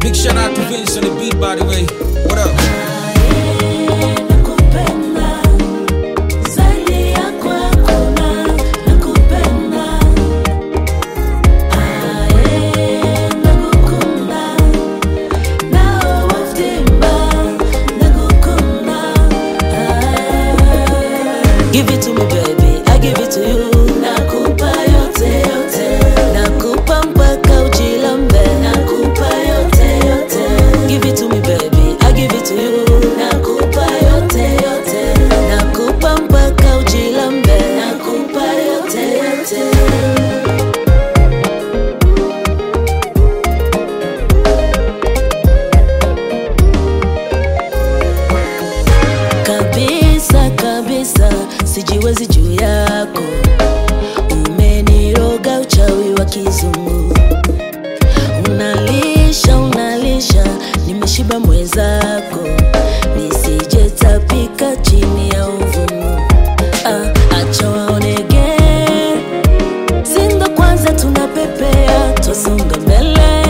Big shout out to Vince on the beat, by the way. What up? Nakupenda zaidi ya kwako na nakupenda aye nakukunda nawe waftimba nakukunda Give it to me baby, I give it to you Nakupa yote yote Nakupa mpaka ujilambe Nakupa yote yote Give it to me baby, I give it to you Nakupa yote yote Nakupa mpaka ujilambe Nakupa yote yote kabisa kabisa sijiwezi juu yako umeniroga uchawi wa kizungu unalisha unalisha nimeshiba mwezako nisijetapika chini ya uvumu ah, acha waonege sindo kwanza tunapepea twasonga mbele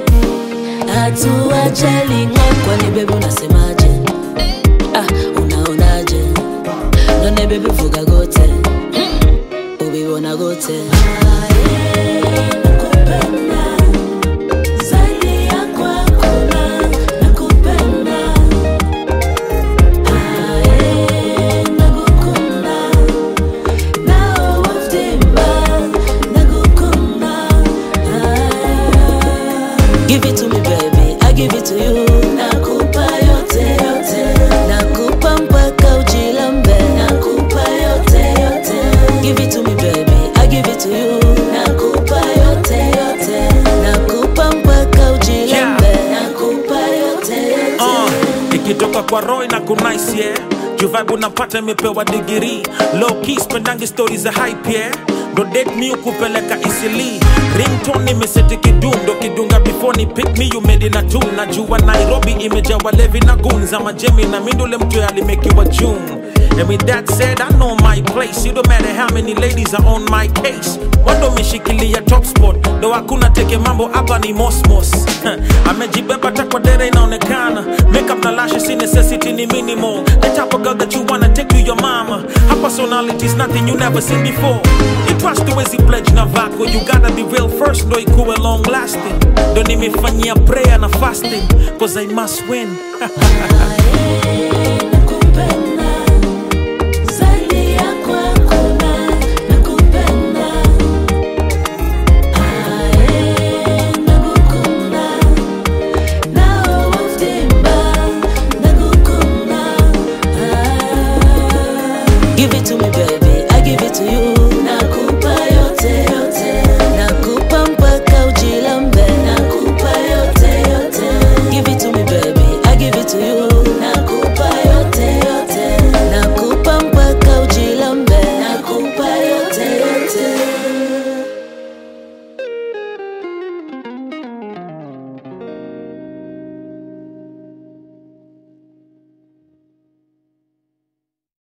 hatuajaling'o kwani bebi unasemaje ah, unaonaje none bebi vuga gote ubibona gote Zaidi ya kwako na nakupenda Aye, nakukunda nawe waftimba nakukunda Give it to me baby, I give it to you Nakupa yote yote Nakupa mpaka ujilambe Nakupa yote yote Give it to me baby, I give it to you Nakupa yote yote Nakupa mpaka ujilambe Nakupa yote yote uh, ikitoka kwa roy na kunice yeah juvibe unapata imepewa digiri low key spendangi stori za hype yeah ndo date mi ukupeleka isili rington imeseti kidundo kidunga before ni pick me you made in a tune najua nairobi imejawa levi na gunza majemi na mindule mtu alimekiwa june And with that said, I know my place. It don't matter how many ladies are on my case. Wando umeshikilia top spot, ndo hakuna teke mambo hapa ni mosmos. Amejibeba takwa dere inaonekana. Makeup na lashes si necessity ni minimal. The type of girl that you wanna take to your mama. Her personality is nothing you never seen before. You trust the ways you pledge na vako. You gotta be real first, ndo ikuwe long lasting. Ndo nimefanyia prayer na fasting, cause I must win. Aye,